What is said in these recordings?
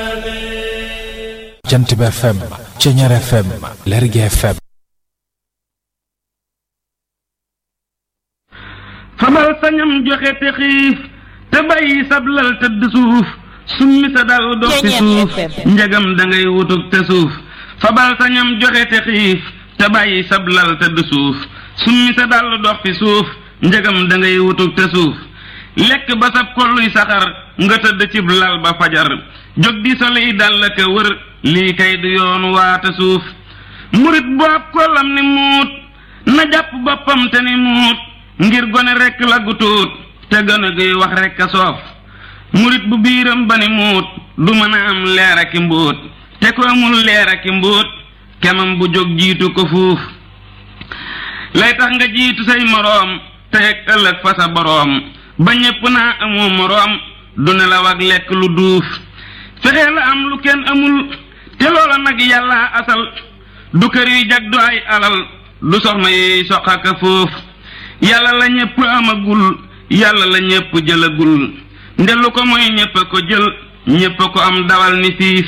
jant bi FM Ceñeer FM Lergui FM fabal sañam joxe te xiif te bàyyi sablal tëdd suuf summi sa dal dox ci suuf njagam da ngay wutug te suuf fabal sañam joxe te xiif te bàyyi sablal tëdd suuf summi sa dal dox fi suuf njagam da ngay wutug te suuf lekk ba sab kolluy saxar nga tëdd cib lal ba fajar jóg di soli dal ka wër lii kay du yoon waata suuf murit bu ab kollam ni muut na jàpp boppam te ni muut ngir gone rekk la gu tuut te gone guy wax rekk a soof murit bu biiram ba ni muut du mën a am leer aki mbóot te ko amul leer aki mbóot kemam bu jóg jiitu ko fuuf lay tax nga jiitu say moroom te ak ëllëg fa sa boroom ba ñépp naa amoo moroom du ne la wag lekk lu duuf fexe la am lu kenn amul te loola nag yàlla asal du kër yu jag du ay alal du soxna yuy soqaka foofu yàlla la ñépp amagul yàlla la ñépp jëlagul ndelu ko mooy ñépp a ko jël ñépp a ko am dawal ni fiif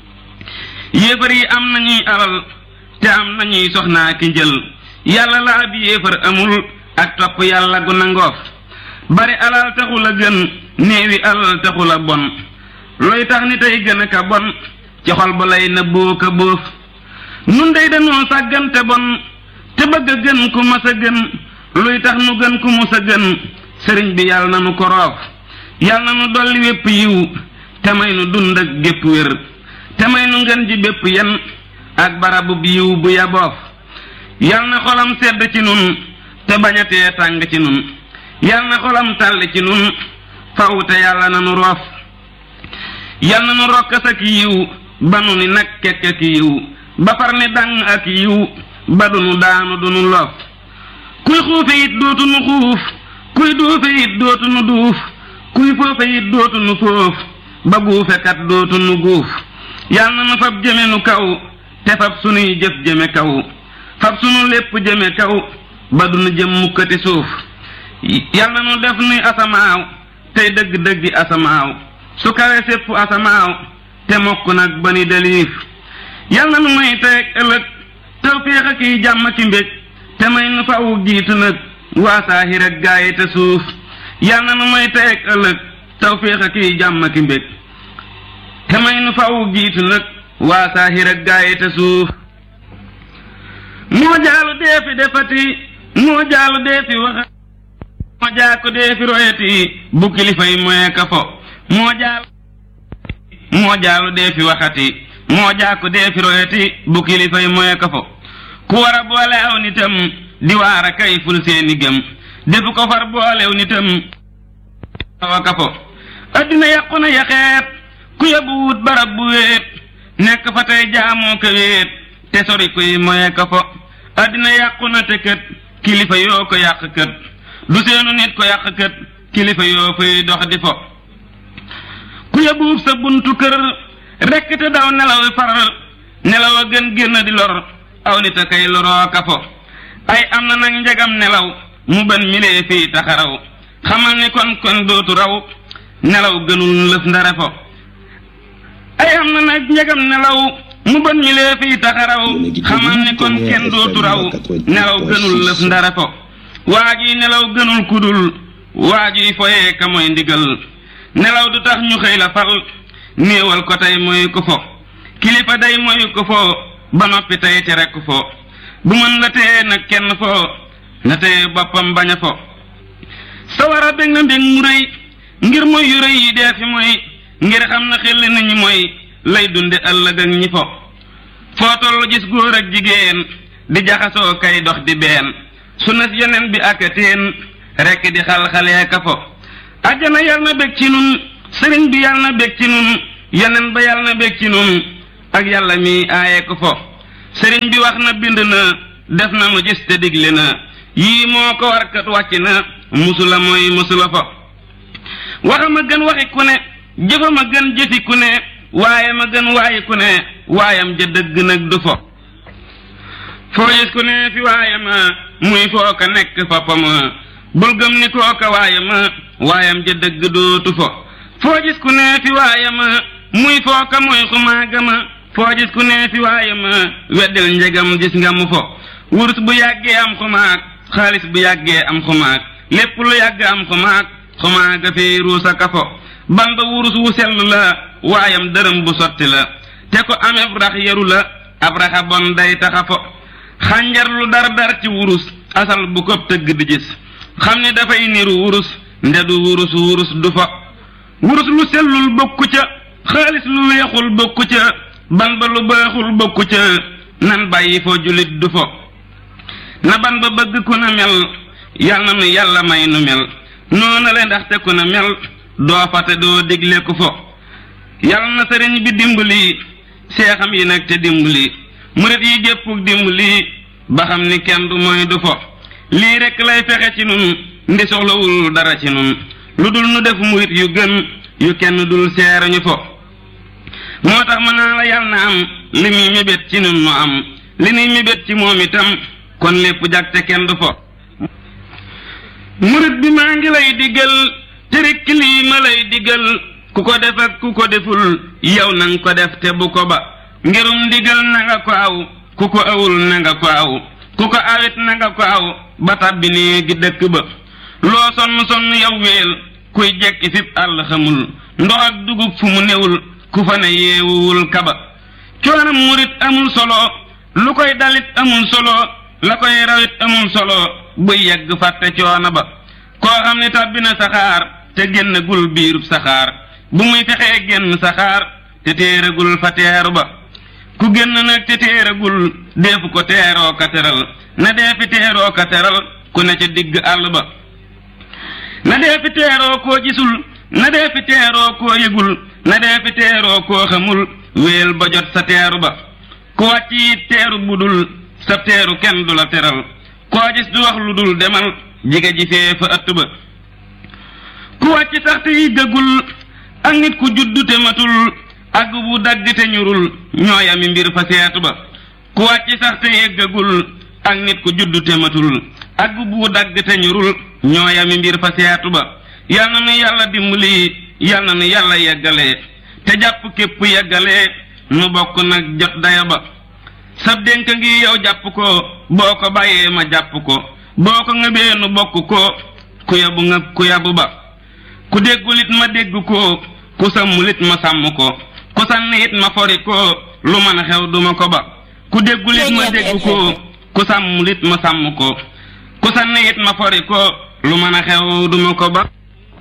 yéefar yi am nañuy alal te am nañuy soxnaa ki njël yàlla la ab yéefar amul ak topp yàlla gu nangoof bari alal taxul a gën néewi alal taxul a bon looy tax ni tey gën a ka bon ci xol ba lay nëbboo ka bóof nun dey dañoo sàggante bon te bëgg a gën ku mas a gën luy tax nu gën ku mus a gën sëriñ bi yàlla na nu ko roof yàlla na nu dolli wépp yiw te may nu dund ak gépp wér te may nu ngën ji bépp yen ak barabub yiw bu yaboof yàlla na xolam sedd ci nun te bañatee tàng ci nun yàlla na xolam tàll ci nun faw te yàlla na nu roof yàlla na nu rokkas ak yiw ba nu ni nag kekk ak yiw ba far ni dàng ak yiw ba du nu daanu du nu loof kuy xuufe it dootu nu xuuf kuy duufe it dootu nu duuf kuy foofe it dootu nu foof ba guufekat dootu nu guuf yàlla na nu fab jëme nu kaw te fab sunuy jëf jëme kaw fab sunu lépp jëme kaw ba du nu jëm mukkati suuf yàlla nu def nuy asamaaw tey dëgg-dëggi asamaaw su kawe sépp asamaaw te mokk nag ba ni deliif yàlla nu may tey ëllëg tawféex ak yi jàmm ki mbég te may nu fawu jiitu nag waa saahir ak gaayi te suuf yàlla nu may tey ak ëllëg tawféex ak yi jàmm ki mbég te may nu fawu jiitu nag waa saahir ak gaayi te suuf moo jaalu dee fi defati moo jaalu dee fi waxa moo jaako dee fi royati bu kilifa yi moye ka fo moo jaalu moo jaalu dee fi waxati moo jaako dee fi royati bu kilifa yi moye ka fo ku war a boole aw nitam di waar a kay ful seeni gëm defu ko far boolew nitam awa ka fo addina yàqu na yaxeet ku yóbbu wut barab bu wéet nekk fa tey jaamoo ka wéet te sori kuy moye ka fo addina yàqu na te kët kilifa yoo ko yàq kët du seenu nit ko yàq kët kilifa yoo fay dox di fo ku yóbbu sa buntu kër rekk te daw nelaw far nelaw a gën génn di lor aw nit a kay loroo ka fo ay am na nag njagam nelaw mu ban milee fii taxaraw xamal ni kon kon dootu raw nelaw gënul lëf ndare fo ay am na nag njagam nelaw mu ban milee fii taxaraw xamal ni kon kenn dootu raw nelaw gënul lëf ndare fo waa ji nelaw gënul kudul waa ji foyee ka mooy ndigal nelaw du tax ñu xëy la fal néewal ko tey mooy ko fo kilifa day mooy ko fo ba noppi tey te rekk fo bu mën la tee nag kenn fo na tee boppam bañ a fo sawar a bég na mbég mu rëy ngir mooy yu rëy yi dee fi mooy ngir xam na xel nit ñi mooy lay dunde ëllëg ak ñi fo foo tollu gis góor ak jigéen di jaxasoo kay dox di been su nas yeneen bi ak teen rekk di xal-xalee ka fo àjjana yal na bég ci nun sëriñ bi yal na bég ci nun yeneen ba yal na bég ci nun ak yàlla mi aaye ko fo sëriñ bi wax na bind na def na nu gis te digle na yii moo ko warkat wàcc na musula mooy musula fo waxama gën waxi ku ne jëfama gën jëfi ku ne waaye ma gën waayi ku ne waayam ja dëgg nag du fo foo gis ku ne fi waaye ma muy foo ka nekk foppama bul gëm ni kooka waaye ma waayam ja dëgg dootu fo foo gis ku ne fi waaye ma muy fooka muy xumaaga ma foo gis ku nee fi waaye ma weddil njegam gis nga mu fo wurus bu yàggee am xumaag xaalis bu yàggee am xumaag lépp lu yàgg am xumaag xumaaga fi ruusa ka fo ban ba wurus wu sell la waayam dërëm bu sotti la te ko ameb rax yaru la ab raxa bon day taxa fo xànjar lu dar dar ci wurus asal bu ko tëgg di gis xam ne dafay niru wurus ndedu wurus wurus du fa wurus lu sellul bokku ca xaalis lu weexul bokku ca ban ba lu baaxul bokku ca nan bàyyi fo julit du fo na ban ba bëgg ku na mel yal na nu yàlla may nu mel noona le ndaxte ku na mel doo fate doo digle ku fo yal na sëriñ bi dimbali seexam yi nag te dimbali murit yi géppuk dimbali ba xam ni kenn du mooy du fo lii rekk lay fexe ci nun ndi soxlawul dara ci nun lu dul nu def murit yu gën yu kenn dul seerañu fo moo tax mën naa la yal na am li muy mébét ci nun nu am li nuy mébét ci moom itam kon lépp jag te kenn du fo murit bi maa ngi lay diggal te rekk lii ma lay diggal ku ko def ak ku ko deful yow nanga ko def te bu ko ba ngirum ndigal na nga ko aw ku ko awul na nga ko aw ku ko awit na nga ko aw ba tàbbi nee gi dëkk ba loo sonn sonn yow weel kuy jekki fip àll xamul ndox ak dugub fu mu newul ku fa ne yeewuwul kaba coonam murit amul solo lu koy dalit amul solo la koy rawit amul solo buy yegg fàtte coono ba koo xam ne tàbbi na saxaar te génn gul biirub saxaar bu muy fexee génn saxaar te téeragul fa teeru ba ku génn nag te téeragul deefu ko teeroo ka teral na dee fi teeroo ka teral ku ne ca digg àll ba na dee fi teeroo koo gisul na dee fi teeroo koo yëgul na dee fi teeroo koo xamul wéel ba jot sa teeru ba ku wàcc it teeru budul sa teeru kenn du la teral koo gis du wax lu dul demal jige ji fee fa ëtt ba ku wàcc sax te yi gëgul ak nit ku juddu te matul ak bu dagg te ñurul ñooyami mbir fa seetu ba ku wàcc sax te yeggagul ak nit ku juddu te matul ak bu dagg te ñurul ñooyami mbir fa seetu ba yal na nu yàlla dimbali yal na nu yàlla yeggalee te jàpp képp yeggalee nu bokk nag jot daya ba sab dénk ngi yow jàpp ko boo ko bàyyee ma jàpp ko boo ko ngëbee nu bokk ko ku yabu nga ku yabu ba ku déggulit ma dégg ko ku sàmmulit ma sàmm ko ku sànni it ma fori ko lu mën a xew duma ko ba ku déggulit ma dégg ko ku sàmmulit ma sàmm ko ku sànni it ma fori ko lu mën a xew duma ko ba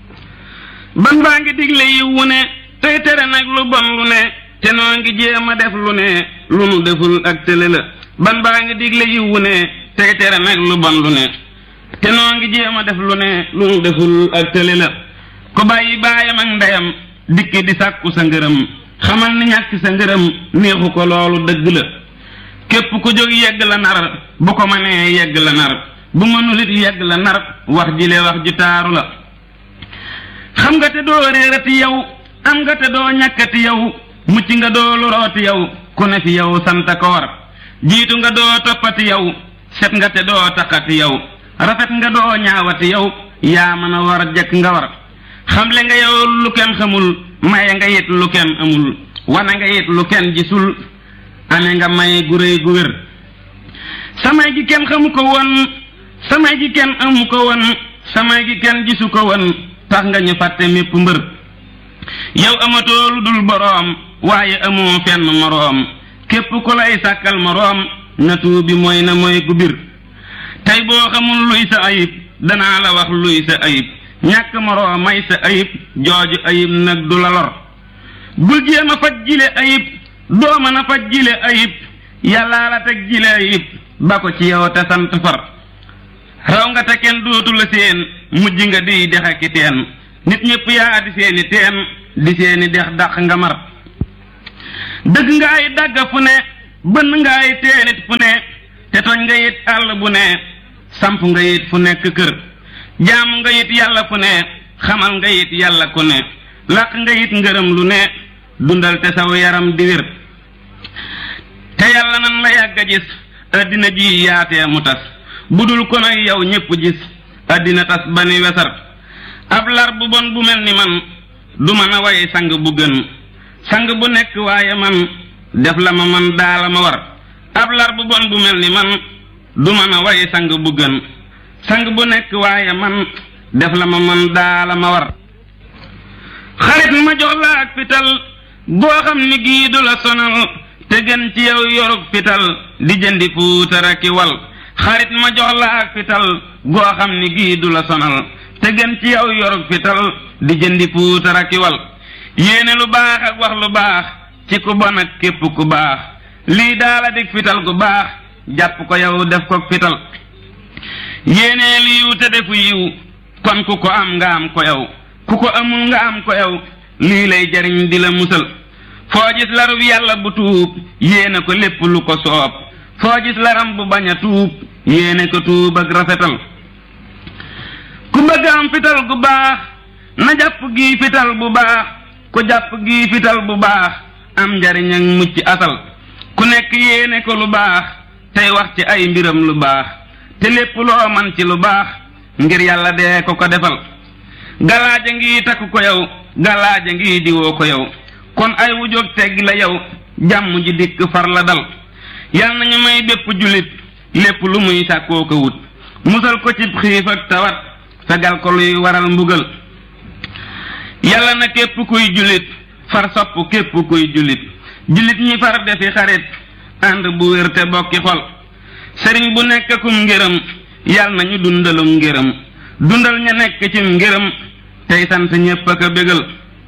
ban baa ngi digle yi wu ne tey tere nag lu bon lu ne te noo ngi jéem a def lu ne lu nu deful ak tële la ban baa ngi digle yi wu ne tey tere nag lu bon lu ne te noo ngi jéem a def lu ne lu nu deful ak tële la ko bàyyi baayam ak ndeyam dikki di sàkku sa ngërëm xamal ni ñàkk sa ngërëm neexu ko loolu dëgg la képp ku jóg yegg la nar bu ko mënee yegg la nar bu mënulit yegg la nar wax ji le wax ju taaru la xam nga te doo réerati yow am nga te doo ñàkkati yow mucc nga doo lorooti yow ku ne fi yow sant ko war jiitu nga doo toppati yow set nga te doo taxati yow rafet nga doo ñaawati yow yaa mën a war jekk nga war xamle nga yow lu kenn xamul maye nga yit lu kenn amul wane nga yit lu kenn gisul ame nga may gu réy gu wér samay gi kenn xamu ko woon samay gi kenn amu ko woon samay gi kenn gisu ko woon tax nga ñu fàtte mépp mbër yow amatoo lu dul boroom waaye amoo fenn moroom képp ku lay sàkkal moroom na tuubi mooy na mooy gu bir tey boo xamul luy sa ayib danaa la wax luy sa ayib ñàkk moroom may sa ayib jooju ayib nag du la lor bul jéem a faj jile ayib doo mën a faj jile ayib yàllaa la teg jile ayib ba ko ci yow te sant far raw nga te kenn dootu la seen mujj nga di dex aki teen nit ñépp yaa di seeni teen di seeni dex dàq nga mar dëgg nga ay dàgga fu ne bënn nga ay teenit fu ne te toñ nga yit àll bu ne samp nga yit fu nekk kër jaamu nga yit yàlla fu ne xamal nga yit yàlla ku ne làq nga yit ngërëm lu ne dundal te saw yaram di wér te yàlla nan la yàgg a gis addina ji yaatee mu tas budul ko nag yow ñépp gis addina tas ba ni wesar ab lar bu bon bu mel ni man du mën a way sang bu gën sang bu nekk waaye man def la ma man daala ma war ab lar bu bon bu mel ni man du mën a way sang bu gën sang bu nekk waaye man def la ma man daala ma war xarit ma jox la ak fital goo xam ni gii du la sonal te gën ci yow yorug fital di jëndi puutara ki wal xarit ma jox la ak fital goo xam ni gii du la sonal te gën ci yow yorug fital di jëndi puutara ki wal yéene lu baax ak wax lu baax ci ku bon ak képp ku baax lii daala dig fital gu baax jàpp ko yow def ko fital yéenee lu yiw te defu yiw kon ku ko am nga am ko yow ku ko amul nga am ko yow lii lay jariñ di la musal foo gis larub yàlla bu tuub yéene ko lépp lu ko soob foo gis laram bu bañ a tuub yéene ko tuub ak rafetal ku bëgg am fital gu baax na jàpp gii fital bu baax ku jàpp gii fital bu baax am njariñ ak mucc asal ku nekk yéene ko lu baax tey wax ci ay mbiram lu baax te lépp loo man ci lu baax ngir yàlla dee ko ko defal galaaja ngi takku ko yow galaaja ngi diwoo ko yow kon ay wujóog teggi la yow jàmm ji dikk far la dal yal nañu may bépp jullit lépp lu muy sàkkoo ko wut musal ko ci xiif ak tawat fegal ko luy waral mbugal yàlla na képp kuy jullit far sopp képp kuy jullit jullit ñi far defi xarit ànd bu wér te bokki xol sëriñ bu nekk kum ngërëm yal nañu dundalum ngërëm dundal ña nekk cim ngërëm tey sant ñépp ak a bégal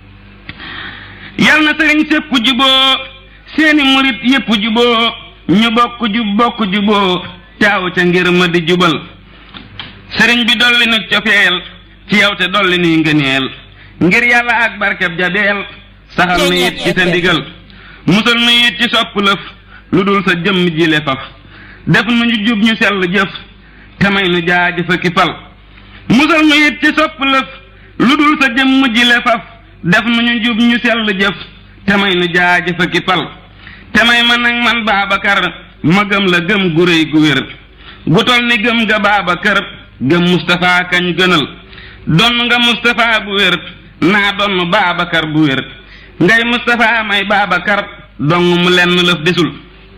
yal na sëriñ sépp juboo seeni murit yépp juboo ñu bokk jub bokk juboo taaw ca ngir ma di jubal sëriñ bi dolli nu cofeel ci yow te dolli nuy ngëneel ngir yàlla ak barkeb jabeel saxal nu it ci sa ndigal musal nu it ci sopp lëf lu dul sa jëmm ji le faf def nu ñu jub ñu sell jëf te may nu jaajëfa ki fal musal nu it ci sopp lëf lu dul sa jëmm ji le faf def nu ñu jub ñu sell jëf te may nu jaajëfa ki fal te may ma nag man Baabakar ma gëm la gëm gu réy gu wér gu tol ni gëm nga Baabakar gëm Mustapha kañ gënal donn nga Mustapha bu wér naa donn Baabakar bu wér ngay Mustapha may Baabakar dong mu lenn lëf desul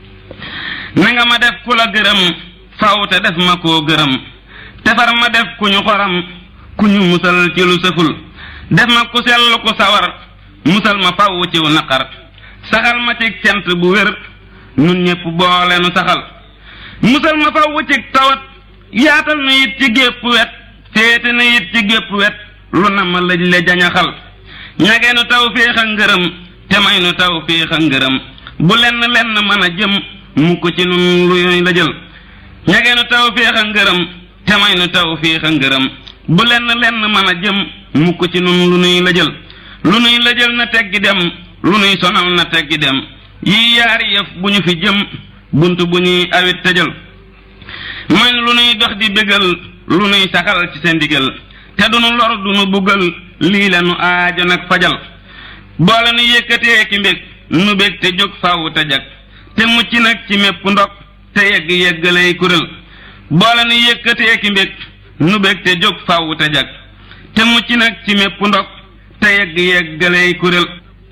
na nga ma def ku la gërëm faw te def ma koo gërëm tefar ma def ku ñu xoram ku ñu musal ci lu sëful def ma ku sell ku sawar musal ma faw ciw naqar saxal ma ci cant bu wér nun ñépp boole nu saxal musal ma faw ci tawat yaatal nu it ci gépp wet féete nu it ci gépp wet lu na ma lëj le jañaxal ñage nu taw féex a ngërëm te may nu taw féex a ngërëm bu lenn lenn mën a jëm mukk ci nun luy la jël ñage nu taw féex a ngërëm te may nu taw féex a ngërëm bu lenn lenn mën a jëm mukk ci nun lu nuy la jël lu nuy la jël na teggi dem lu nuy sonal na teggi dem yii yaari yëf bu ñu fi jëm bunt bu ñuy awit tëjal mooy lu nuy dox di bégal lu nuy saxal ci seen ndigal te du nu lor du nu buggal lii la nu aajo nag fajal boole nu yëkkatee ki mbég nu bég te jóg faaw te jag te mucc nag ci mépp ndog te yegg yeggalay kurél boole nu yëkkatee ki mbég nu bég te jóg faaw te jag te mucc nag ci mépp ndog te yegg yeggalay kurél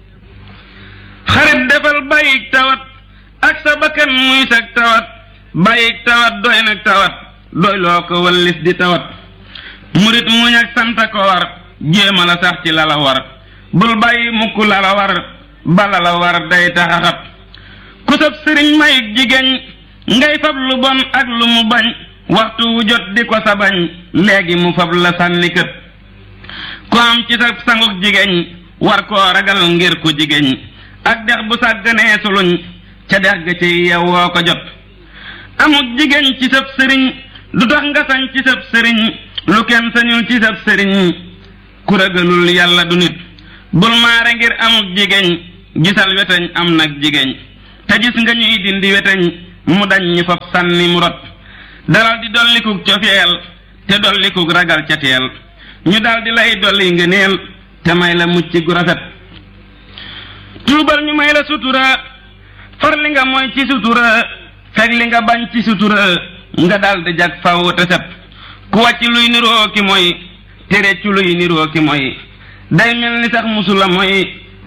xarit defal bàyyik tawat ak sa bakkan muy sag tawat bàyyik tawat doy nag tawat doy loo ko wallis di tawat murit muñ ak santa ko war jéema la sax ci lala war bul bàyyi mukk lala war bala la war day taxaxat ku sab sëriñ mayik jigéen ngay fab lu bon ak lu mu bañ waxtu wu jot di ko sa bañ léegi mu fab la sànni kët ku am ci sa sanguk jigéen war koo ragal ngir ku jigéen ak dex bu sàgganee suluñ ca dex ga ci yewwoo ko jot amuk jigéen ci sab sëriñ du tax nga sañ ci sab sëriñ lu kenn sañul ci sab sëriñ ku ragalul yàlla du nit bul maare ngir amuk jigéen gisal weteñ am nag jigéen te gis nga ñuy dindi weteñ mu dañ ñu fab sànni mu rot dalal di dollikuk cofeel te dollikuk ragal ca teel ñu dal di lay dolli ngëneel te may la mucc gu rafet tuubal ñu may la sutura far li nga mooy ci sutura fekk li nga bañ ci sutura nga dal di jag faw te set ku wàcc luy niroo ki mooy tere ci luy niroo ki mooy day mel ni sax musula mooy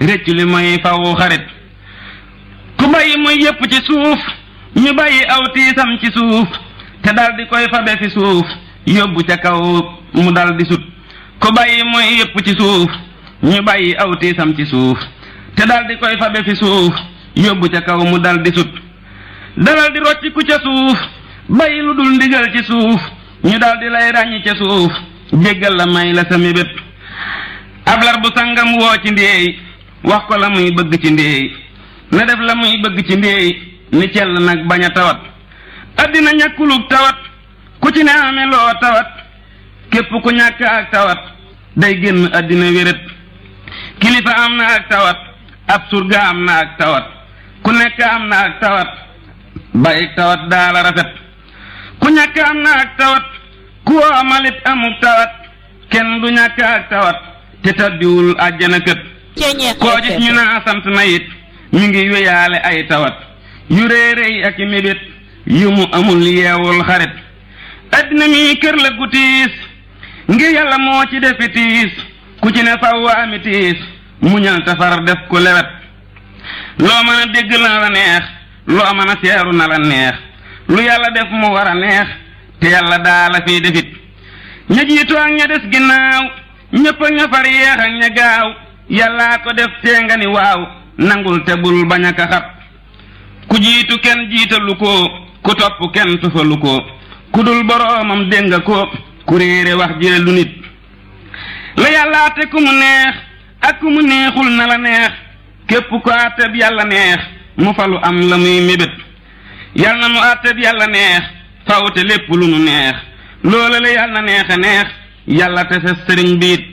réccu li mooy fawu xarit ku bàyyi muy yépp ci suuf ñu bàyyi aw tiisam ci suuf te dal di koy fabe fi suuf yóbbu ca kaw mu dal di sut ku bàyyi muy yépp ci suuf ñu bàyyi aw tiisam ci suuf te dal di koy fabe fi suuf yóbbu ca kaw mu dal di sut dalal di rocci ku ca suuf bàyyi lu dul ndigal ci suuf ñu dal di lay ràññi ca suuf jéggal la may la sa mébét ablar bu sangam woo ci ndéey wax ko la muy bëgg ci ndéey na def la muy bëgg ci ndéey ni cell nag bañ a tawat addina ñàkkulug tawat ku ci ne ame loo tawat képp ku ñàkk ak tawat day génn addina wéret kilifa am na ak tawat ab surga am na ak tawat ku nekk am na ak tawat bàyyi tawat daala rafet ku ñàkk am na ak tawat ku amalit amuk tawat kenn du ñàkk ak tawat te tabbiwul àjjana kët koo gis ñu naa sant na it mi ngi wéyaale ay tawat yu réeréy ak i mébét yu mu amul yeewul xarit addina mi kër la gu tiis ngir yàlla moo ci defi tiis ku ci ne faw ami tiis muñal tafar def ko lewet loo mën a dégg na la neex loo mën a seeru na la neex lu yàlla def mu war a neex te yàlla daala fiy defit ña jiitu ak ña des ginnaaw ñëpp ak ña far yeex ak ña gaaw yàllaa ko def tee nga ni waaw nangul te bul bañ a kaxat ku jiitu kenn jiitalu ko ku topp kenn tufalu ko ku dul boroomam dégg nga ko ku réere wax jële lu nit la yàlla te ku mu neex ak ku mu neexul na la neex képp ko àtteb yàlla neex mu falu am la muy mébét yal na nu àtteb yàlla neex fawte lépp lu nu neex loola la yàlla neexe neex yàlla te sa sëriñ biit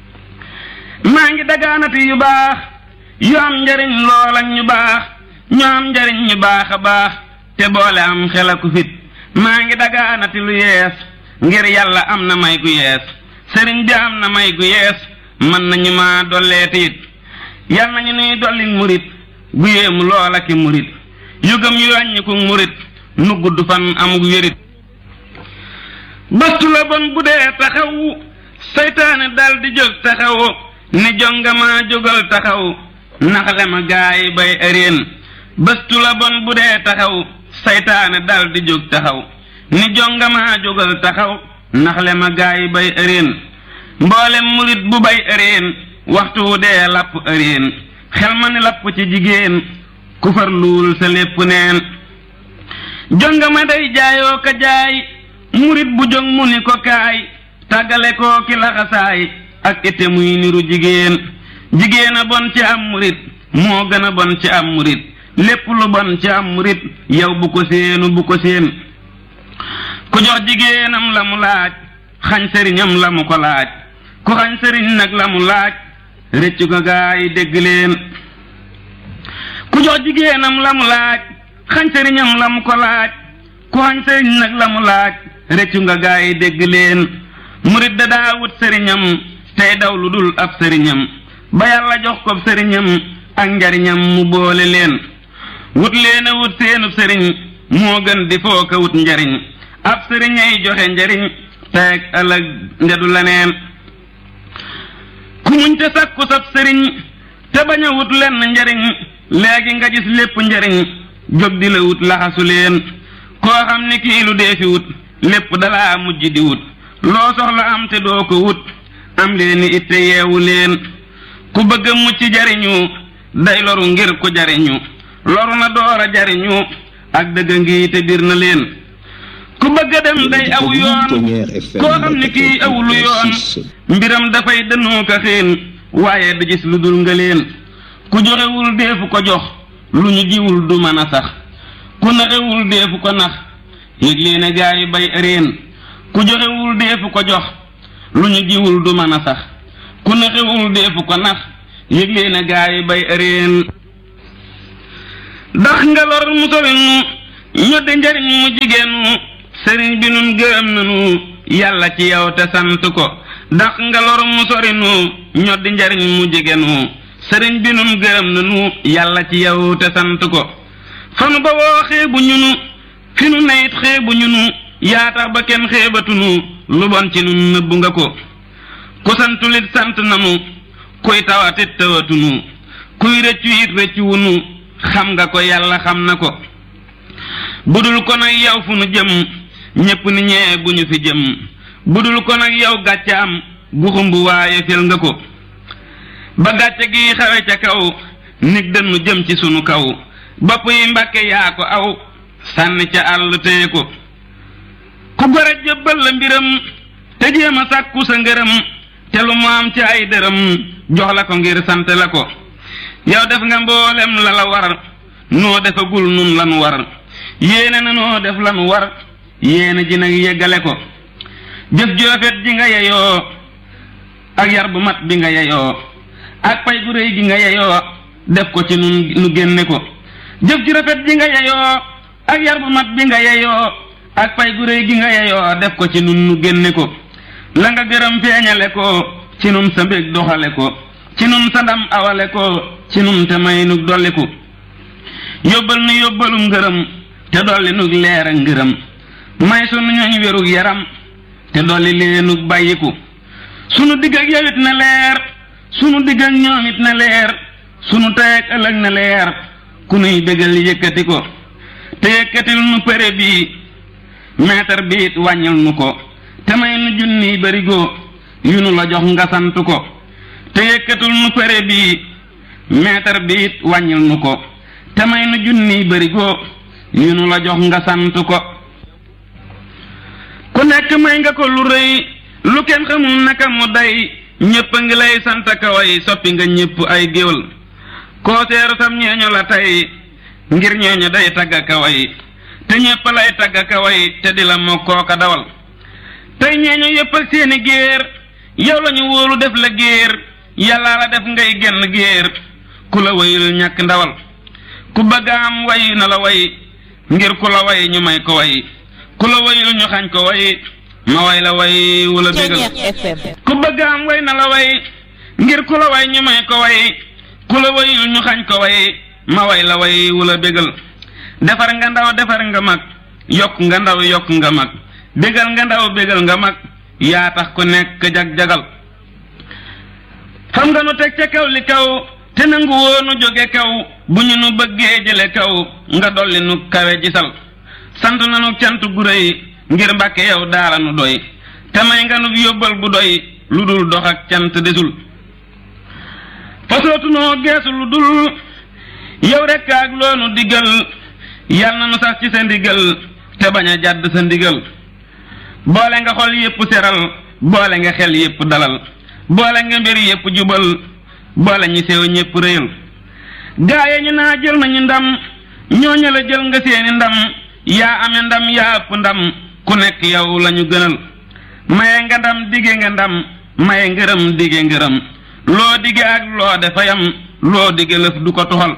maa ngi dagaanati yu baax yu am njariñ loola ñu baax ñu am njariñ ñu baax a baax te boole am xel aku fit maa ngi dagaanati lu yees ngir yàlla am na may gu yees sëriñ bi am na may gu yees mën nañu ma dolleeti it yal nañu nuy dolli murit gu yéemu loola ki murit yu gëm yu wàññiku murit nu gudd fan amug wérit bëstu la bon bu dee taxaw seytaane dal di jóg taxaw ni jongama jógal taxaw naxle ma gaay bay ëreen bëstu la bon bu dee taxaw seytaane dal di jóg taxaw ni jongama jógal taxaw naxle ma gaay bay ëreen mboolem murit bu bay ëreen waxtu wu dee lapp ëreen xel ma ni lapp ci jigéen ku far luul sa lépp neen jongama day jaayoo ka jaay murit bu jong mu ni ko kaay tàggale koo ki laxasaay ak ite muy niru jigéen jigéen a bon ci am murit moo gën a bon ci am murit lépp lu bon ci am murit yow bu ko séenu bu ko séen ku jox jigéenam la mu laaj xañ sëriñam la mu ko laaj ku xañ sëriñ nag la mu laaj rëccu ko gaa yi dégg leen ku jox jigéenam la mu laaj xañ sëriñam la mu ko laaj ku xañ sëriñ nag la mu laaj rëccu nga gaa yi dégg leen murit da daa wut sëriñam tey daw lu dul ab sëriñam ba yàlla jox ko sëriñam ak njariñam mu boole leen wut leen a wut seenub sëriñ moo gën di foo ko wut njariñ ab sëriñay joxe njariñ teeg ëllëg ndedu leneen ku muñ te sakku sab sëriñ te bañ a wut lenn njariñ léegi nga gis lépp njariñ jóg di la wut laxasu leen koo xam ni kii lu dee fi wut lépp dalaa mujj di wut loo soxla am te doo ko wut am leen ni itte yeewu leen ku bëgg a mucc jariñu day loru ngir ku jariñu loru na door a jariñu ak dëgg ngi te bir na leen ku bëgg a dem day aw yoon koo xam ni kii awulu yoon mbiram dafay dënnu ko xiin waaye du gis lu dul nga leen ku joxewul deefu ko jox lu ñu jiwul du mën a sax ku naxewul deefu ko nax yëg leen gaa yi bay ëreen ku joxewul deefu ko jox lu ñu jiwul du mën a sax ku naxewul deefu ko nax yëg leen gaa yi bay ëreen dax nga lor mu sori nu ñoddi njariñ mu jigéen mu sëriñ bi nun gërëm nanu yàlla ci yow te sant ko dax nga lor mu sori nu ñoddi njariñ mu jigéen mu sëriñ bi nun gërëm nanu yàlla ci yow te sant ko fanu ba woo xeebu ñunu fi nu neyit xeebu ñunu yaa tax ba kenn xeebatunu lu bon ci nun nëbbu nga ko ku santulit sant nanu kuy tawatit tawatunu kuy rëccu it rëccu wunu xam nga ko yàlla xam na ko budul ko nag yow fu nu jëm ñépp ni ñee bu ñu fi jëm budul ko nag yow gàcce am gu xumb waaye fel nga ko ba gàcce gi xawe ca kaw nig dënnu jëm ci sunu kaw bopp yi mbàkke yaa ko aw sànni ca àll téye ko ku gore jëbbal la mbiram te jéem a sàkku sa ngërëm te lu mu am ci ay dërëm jox la ko ngir sant la ko yow def nga mboolem la la war noo defagul nun lanu war yéene na noo def lanu war yéene ji nag yeggale ko jëf joofet ji nga yeyoo ak yar bu mat bi nga yeyoo ak pay gu réy gi nga yeyoo def ko ci nun nu génne ko jëf ju rafet ji nga yeyoo ak yar bu mat bi nga yeyoo ak pay gu réy gi nga yeyoo def ko ci nun nu génne ko la nga gërëm feeñale ko ci nun sa mbég doxale ko ci nun sa ndam awale ko ci nun te may nu dolli ko yóbbal nu yóbbalum ngërëm te dolli nu leer ak ngërëm may sunu ñooñ wérug yaram te dolli leenug bàyyiku sunu digg ak yow it na leer sunu digg ak ñoom it na leer sunu tey ak ëllëg na leer ku nuy bégal yëkkati ko te yëkkatil nu pere bii meetar bi it wàññil nu ko te may nu junniy barigo yu nu la jox nga sant ko te yëkkatul nu pere bii meetar bi it wàññil nu ko te may nu junniy barigo yu nu la jox nga sant ko ku nekk may nga ko lu rëy lu kenn xamul naka mu day ñépp a ngi lay sant kaway soppi nga ñépp ay géwal koo seeru sam ñeeño la tey ngir ñeeño day tagga kaway te ñépp lay tagga kaway te di la moo kooka dawal tey ñeeño yépp ak seeni géer yow lañu wóolu def la géer yàllaa la def ngay genn géer ku la wayul ñàkk ndawal ku bëgg am way na la way ngir ku la way ñu may ko way ku la wayul ñu xañ ko way ma way la way wula bégal ku bëgg am way na la way ngir ku la way ñu may ko way ku la wayul ñu xañ ko way ma way la way wula bégal defar nga ndaw defar nga mag yokk nga ndaw yokk nga mag bégal nga ndaw bégal nga mag yaa tax ku nekk jag-jagal xam nga nu teg ca kaw li kaw te nangu woo nu jóge kaw bu ñu nu bëggee jële kaw nga dolli nu kawe gisal sant nanu cant gu rëy ngir mbàkke yow daara nu doy te may nga nu yóbbal bu doy lu dul dox ak cant desul fasootu noo geesu lu dul yow rekk ak loonu digal yal na nu sax ci sa ndigal te bañ a jàdd sa ndigal boole nga xol yépp seral boole nga xel yépp dalal boole nga mbir yépp jubal boole ñi sew ñépp réyal gaaye ñu naa jël nañu ndam ñooña la jël nga seeni ndam yaa ame ndam yaa ëpp ndam ku nekk yow lañu gënal maye nga ndam dige nga ndam maye ngërëm dige ngërëm loo dige ak loo defa yam loo dige lëf du ko tuxal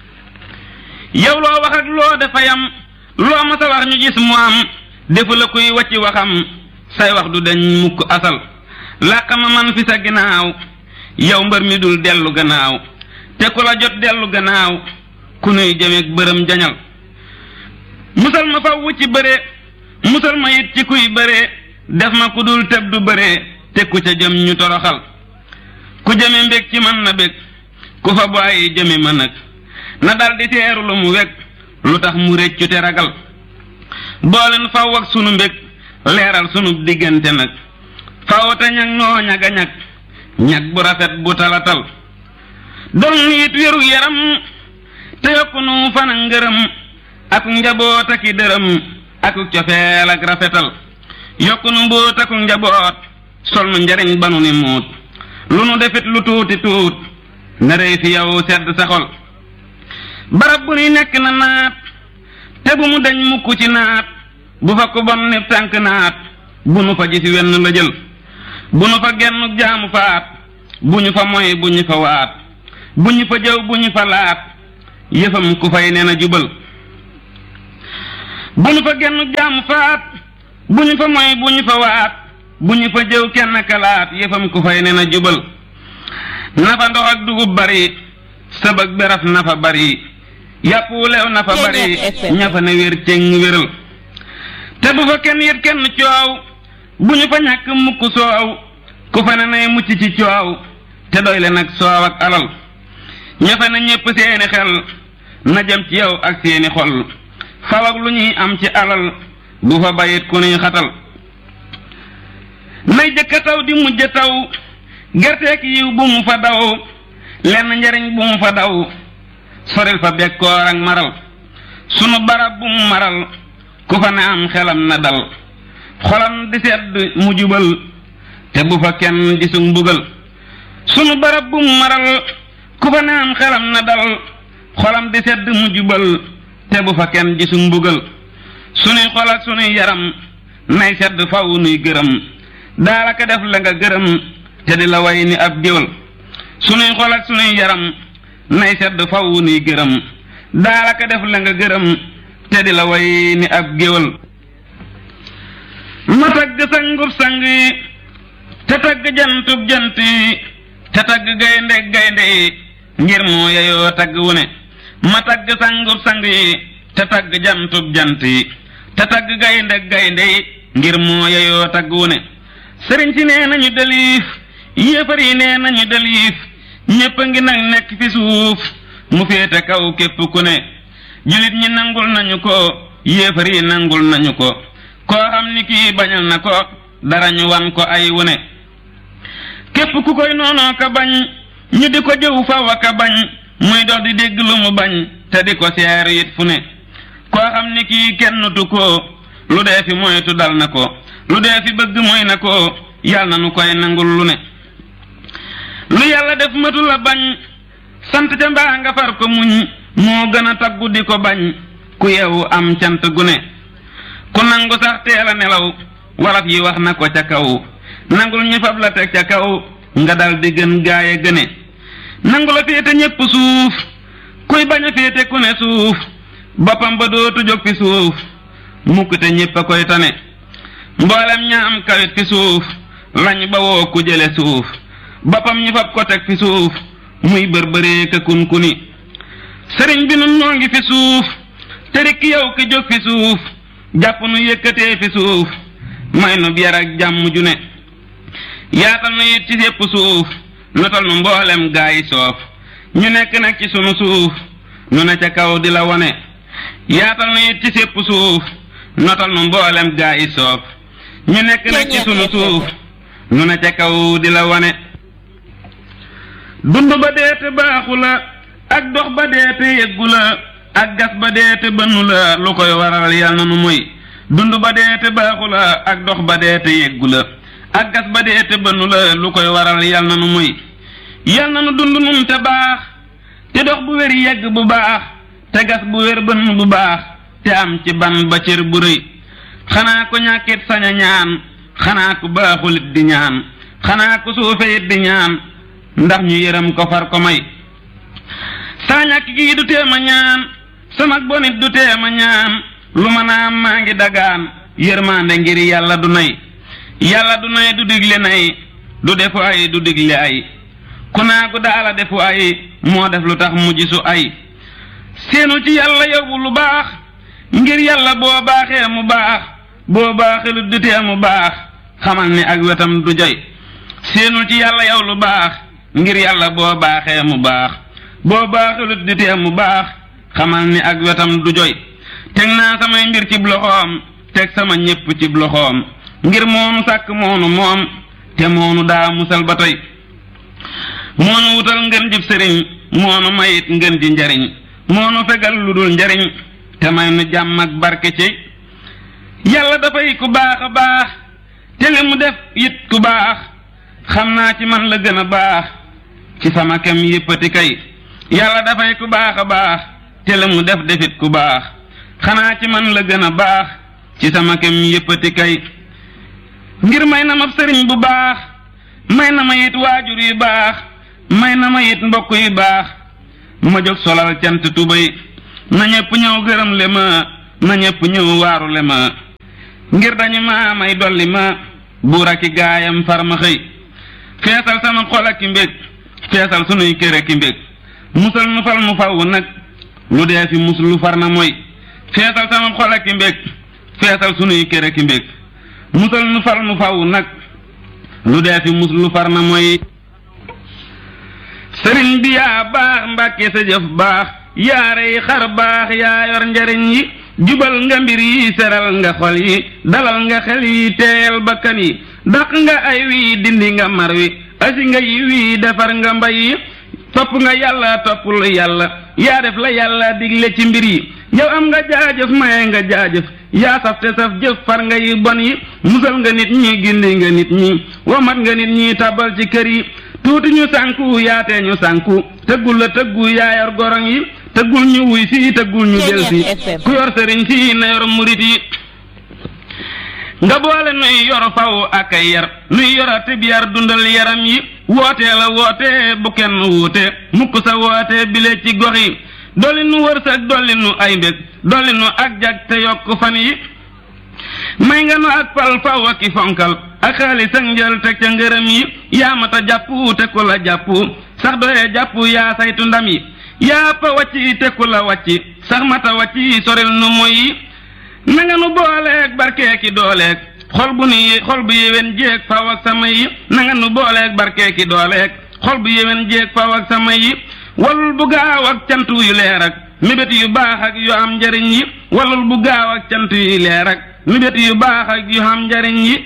yow loo wax ak loo defa yam loo ma sa wax ñu gis mu am defu la kuy wacci waxam say wax du dañ mukk asal làq ma man fi sa ginnaaw yow mbër mi dul dellu gannaaw te ku la jot dellu gannaaw ku nuy jëmeeg bërëm jañal musal ma faw ci bëre musal ma it ci kuy bëre def ma ku dul tëb du bëre te ku ca jëm ñu toroxal ku jëme mbég ci man na bég ku fa bàyyi jëme ma nag na dal di teeru lu mu weg lu tax mu réccu te ragal booleen faw ak sunu mbég leeral sunu diggante nag faw te ñag noo ñaga ñag ñag bu rafet bu talatal doon it wéru yaram te yokk nu fan ak ngërëm ak njaboot ak i dërëm ak cofeel ak rafetal yokk nu mbóot ak njaboot sol nu njariñ ba nu ni muut lu nu defit lu tuuti tuut na rëy fi yow sedd sa xol barab bu ni nekk na naat te bu mu dañ mukk ci naat bu fa ku bon ni tànk naat bu nu fa gis wenn la jël bu nu fa genn jaamu faat bu ñu fa moy bu ñu fa waat bu ñu fa jëw bu ñu fa laat yëfam ku fay nee na jubal bu ñu fa genn jaamu faat bu ñu fa moy bu ñu fa waat bu ñu fa jëw kenn kalaat yëfam ku fay nee na jubal na fa ndox ak dugub bari sëbëg beraf na fa bari yàpp wu leew na fa bari ña fa ne wér cëng wéral te bu fa kenn yit kenn coow bu ñu fa ñàkk mukk soow ku fa ne nay mucc ci coow te doy le nag soow ak alal ñafe na ñépp seeni xel na jëm ci yow ak seeni xol faw ak lu ñuy am ci alal bu fa bayit ku nuy xatal nay jëkka taw di mujj taw gerteek yiw bu mu fa daw lenn njariñ bu mu fa daw soril fa bekkoor ak maral sunu barab bu mu maral ku fa ne am xelam na dal xolam di sedd mu jubal te bu fa kenn di sug mbugal sunu barab bu mu maral ku fa ne am xelam na dal xolam di sedd mu jubal te bu fa kenn di sug mbugal sunuy xol ak sunuy yaram nay sedd faw nuy gërëm daalaka def la nga gërëm te di la way ni ab géwal sunuy xol ak sunuy yaram nay sedd faw nuy gërëm daalaka def la nga gërëm te di la way ni ab géwal ma tagg sangub sang yi te tagg jantub jant yi te tagg gaynde gaynde yi ngir moo yeyoo tagg wu ne ma tagg sangub sang yi te tagg jantub jant yi te tagg gaynde gaynde yi ngir moo yeyoo tagg wu ne sëriñ si nee nañu deliif yéefar yi nee nañu deliif ñépp a ngi nag nekk fi suuf mu féete kaw képp ku ne julit ñi nangul nañu ko yéefar yi nangul nañu ko koo xam ni kii bañal na ko dara ñu wan ko ay wune képp ku koy noonoo ka bañ ñu di ko jëw faw ka bañ muy dox di dégg lu mu bañ te di ko seer it fu ne koo xam ni kii kenn tu ko lu dee fi moytu dal na ko lu dee fi bëgg mooy na ko yal na nu koy nangul lu ne lu yàlla def matu la bañ sant ca mbaa nga far ko muñ moo gën a taggu di ko bañ ku yewu am cant gu ne ku nangu sax teel a nelaw waraf yi wax na ko ca kaw nangul ñu fab la teg ca kaw nga dal di gën gaaye gëne nangu la féete ñépp suuf kuy bañ a féete ku ne suuf boppam ba dootu jóg fi suuf mukk te ñépp a koy tane mboolem ña am kawit fi suuf lañ ba woo ku jële suuf boppam ñu fab ko teg fi suuf muy bërbëree ka kun kuni sëriñ bi nun noo ngi fi suuf te rek yow ki jóg fi suuf jàpp nu yëkkatee fi suuf may nu biar ak jàmm ju ne yaatal nu it ci sépp suuf notal nu mboolem gaa yi soof ñu nekk nag ci sunu suuf nu ne ca kaw di la wone yaatal nu it ci sépp suuf notal nu mboolem gaa yi soof ñu nekk nag ci sunu suuf nu ne ca kaw di la wone dund ba deete baaxu la ak dox ba deete yeggu la ak gas ba deete bënnu la lu koy waral yal na nu moy dund ba deete baaxu la ak dox ba deete yeggu la ak gas ba deete bënnu la lu koy waral yal na nu moy yal na nu dund nun te baax te dox bu wér yegg bu baax te gas bu wér bënn bu baax te am ci ban ba cër bu rëy xanaa ko ñàkkit sañ a ñaan xanaa ku baaxulit di ñaan xanaa ku suufeyit di ñaan ndax ñu yërëm ko far ko may saa ñàkk gii du teema ñaan sama bonit du teema ñaan lu ma naam maa ngi dagaan yërmande ngir yàlla du nay yàlla du nay du digle nay du defu ay du digle ay ku naagu daala defu ay moo def lu tax mu gisu ay seenu ci yàlla yow lu baax ngir yàlla boo baaxee mu baax boo baaxee du tee mu baax xamal ni ak wetam du joy seenu ci yàlla yow lu baax ngir yàlla boo baaxee mu baax boo baaxulut di tee mu baax xamal ni ak wetam du joy teg naa samay mbir cib loxoom teg sama ñépp cib loxoom ngir moonu sàkk moonu moom te moonu daa musal ba tey moonu wutal ngën jib sëriñ moonu mayit ngën ji njariñ moonu fegal lu dul njariñ te may nu jàmm ak barke ci yàlla dafay ku baax a baax te li mu def it ku baax xam naa ci man la gën a baax ci sama kem yéppati kay yàlla dafay ku baax a baax te la mu def defit ku baax xanaa ci man la gën a baax ci sama kem yéppati kay ngir may na ma sëriñ bu baax may na ma it waajur yu baax may na ma it mbokk yu baax ma jóg solal cant tubay na ñépp ñëw gërëm le ma na ñépp ñëw waaru le ma ngir dañu ma may dolli ma buur aki gaayam far ma xëy feesal sama xol ak i mbég feesal sunuy kër ak i mbég musal nu fal mu faw nag lu dee fi mus lu far na mooy feesal sama xol ak i mbég feesal sunuy kër ak i mbég musal nu fal mu faw nag lu dee fi mus lu far na mooy sëriñ bi yaa baax mbàkke sa jëf baax yaarey xar baax yaa yor njariñ yi jubal nga mbir yi seral nga xol yi dalal nga xel yi teeyal bakkan yi daq nga ay wii dindi nga mar wi asi nga yi wii defar nga mbay yi topp nga yàlla toppul yàlla yaa def la yàlla digle ci mbir yi yow am nga jaajëf maye nga jaajëf yaa saf te saf jëf far nga yi bon yi musal nga nit ñi gindi nga nit ñi womat nga nit ñi tabal ci kër yi tuuti ñu sànku yaatee ñu sànku tëggul la tëggu yaa yor gorong yi tëggul ñu wuy si tëggul ñu del si ku yor sëriñ si na yor murit yi nga boole nuy yor faw ak ay yar nuy yora tib yar dundal yaram yi wootee la woote bu kenn wuute mukk sa woote bile ci gox yi dolli nu wërsëg dolli nu ay mbég dolli nu ak jag te yokk fan yi may nga nu ak pal faw ak i fonkal ak xaalis ak njël teg ca ngërëm yi yaa mata jàpp te ku la jàpp sax doye jàpp yaa saytu ndam yi yaa pa wàcci te ku la wàcci sax mata wàcci soril nu moy yi na nga nu booleeg barkeeki dooleeg xol bu ni xol bu yéwén jéeg faw ak sama yi na nga nu booleeg barkeeki dooleeg xol bu yéwén jéeg faw ak sama yi walul bu gaaw ak cant yu leer ak mébét yu baax ak yu am njariñ yi walul bu gaaw ak cant yu leer ak mébét yu baax ak yu am njariñ yi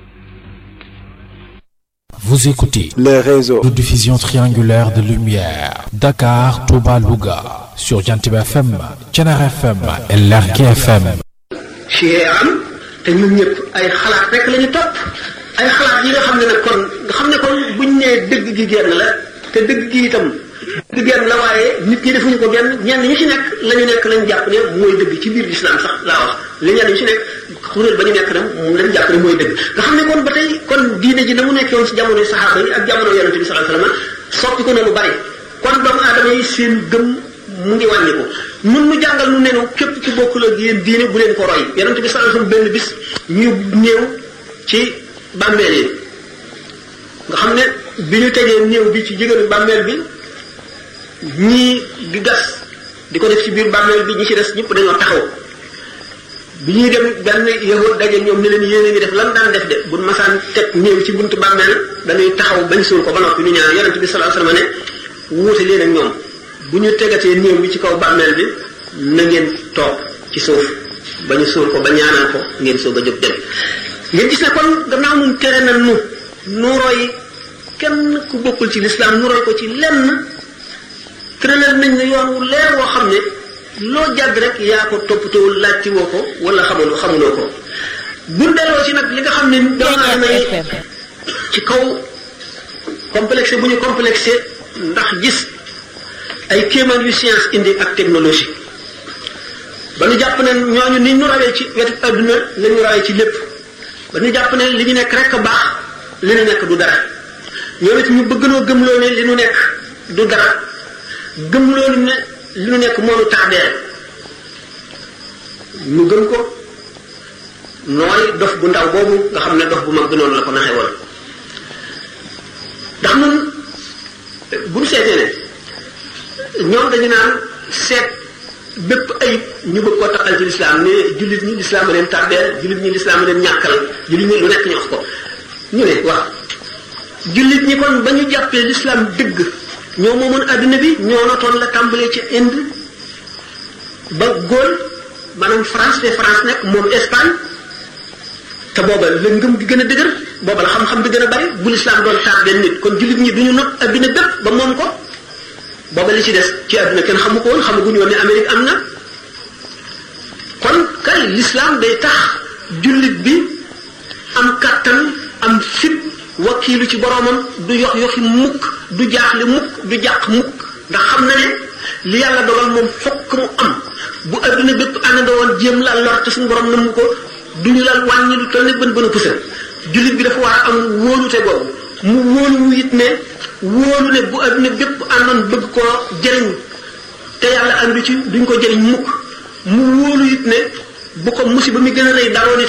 Vous écoutez les réseaux de diffusion triangulaire de lumière Dakar, Touba, Louga sur Jantib FM, Thiénare FM et Lergui FM. ci am te ñun ñëpp ay xalaat rek la ñu topp ay xalaat yi nga xam ne nag kon nga xam ne kon buñ nee dëgg gi genn la te dëgg gi itam dëgg genn la waaye nit ñi defuñu ko genn ñenn ñi ci nekk la ñu nekk lañ jàpp ne mooy dëgg ci biir lislaam sax laa wax li ñenn ñi ci nekk xuréel ba ñu nekk nag moom lañ jàpp ne mooy dëgg nga xam ne kon ba tey kon diine ji na mu nekkoon ci jamono saxaaba yi ak jamono yonente bi sallallahu alayhi wasallam soppi ko na lu bari kon doomu aadama yi seen gëm mu ngi wàññi ko nun mu jàngal nu nenu képp ku bokkul ak yéen diine bu leen ko roy yonent bi sallallahu alayhi wasallam benn bis ñu néew ci bàmmeel yi nga xam ne bi ñu tegee néew bi ci jigéenu bàmmeel bi ñii di gas di ko def ci biir bàmmeel bi ñi ci des ñëpp dañoo taxaw bi ñuy dem benn yahud daje ñoom ne leen yéen a ngi def lan daan def de bu masaan teg néew ci buntu bàmmeel dañuy taxaw bañ suul ko ba noppi ñu ñaan yonent bi sallallahu alayhi wasallam ne wuute leen ak ñoom bu ñu tegatee néew bi ci kaw bàmmeel bi na ngeen toog ci suuf ba ñu suul ko ba ñaanal ko ngeen soog a jóg dem ngeen gis ne kon gannaaw nun tere na nu nu roy kenn ku bokkul ci lislaam nu roy ko ci lenn tëralal nañ ne yoon wu leer woo xam ne loo jàdd rek yaa ko toppatoo laajti woo ko wala xamul xamuloo ko bu delloo ci nag li nga xam ne doomu aadama yi ci kaw complexé bu ñu complexé ndax gis ay kéemaan yu science indi ak technologie ba ñu jàpp ne ñooñu ni ñu rawee ci wetu adduna la ñu rawee ci lépp ba ñu jàpp ne li ñu nekk rek a baax li ñu nekk du dara ñoom it ñu bëgg noo gëmloo ne li ñu nekk du dara gëmloo ne li ñu nekk moo ñu tax dee ñu gëm ko nooy dof bu ndaw boobu nga xam ne dof bu mag bi noonu la ko naxee woon ndax nun bu ñu seetee ne ñoom dañu naan seet bépp ayib ñu bëgg koo taxal ci lislaam ne jullit ñi lislaam a leen tardeel jullit ñi lislaam a leen ñàkkal jullit ñi lu nekk ñu wax ko ñu ne waaw jullit ñi kon ba ñu jàppee lislaam dëgg ñoo moomoon adduna bi ñoo notoon la tàmbalee ci Inde ba Gaulle maanaam France te France nekk moom Espagne te booba la ngëm gi gën a dëgër booba la xam-xam bi gën a bari bu lislaam doon tardeel nit kon jullit ñi duñu not adduna bépp ba moom ko booba li ci des ci àdduna kenn xamu ko woon xamaguñu woon ne Amérique am na kon kay l'islam day tax jullit bi am kàttan am fit wakiilu ci boroomam du yox yoxi mukk du jaaxle mukk du jàq mukk ndax xam na ne li yàlla dogal moom fokk mu am bu àdduna bépp àndandoo woon jéem la lor te suñu borom na mu ko duñu la wàññi lu toll ne bën bën a pusal jullit bi dafa war a am wóolute boobu mu wóolu it ne wóolu ne bu adduna bépp àndoon bëgg koo jëriñ te yàlla àndu ci duñ ko jëriñ mukk mu wóolu it ne bu ko musiba mi gën a rëy daroon itam